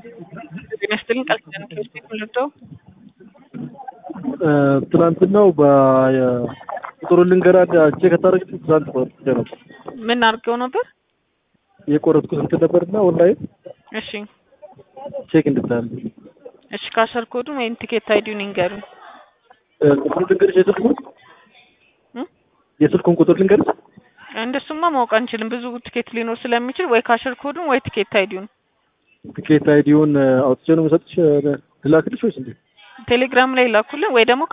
ጤና ይስጥልኝ ቃል ኪዳን ከቤት ቤት ምልደው ትናንትናው በቁጥሩን ልንገራ ቼክ አታደርግ ትናንት ቆርጬ ነበር ምን አድርገው ነበር? የቆረጥኩት እንትን ነበርና ኦንላይን እሺ ቼክ እንድታል እሺ ካሸር ኮዱን ወይም ቲኬት አይዲውን ይንገሩኝ። ቁጥሩን ልንገርሽ የስልኩን እም? የስልኩን ቁጥር ልንገርሽ እንደሱማ ማወቅ አንችልም። ብዙ ቲኬት ሊኖር ስለሚችል ወይ ካሸር ኮዱን ወይ ቲኬት አይዲውን ቲኬት አይዲውን አውጥቼ ነው የምሰጥሽ ልላክልሽ ወይስ እንዴት? ቴሌግራም ላይ ላኩልን ወይ ደግሞ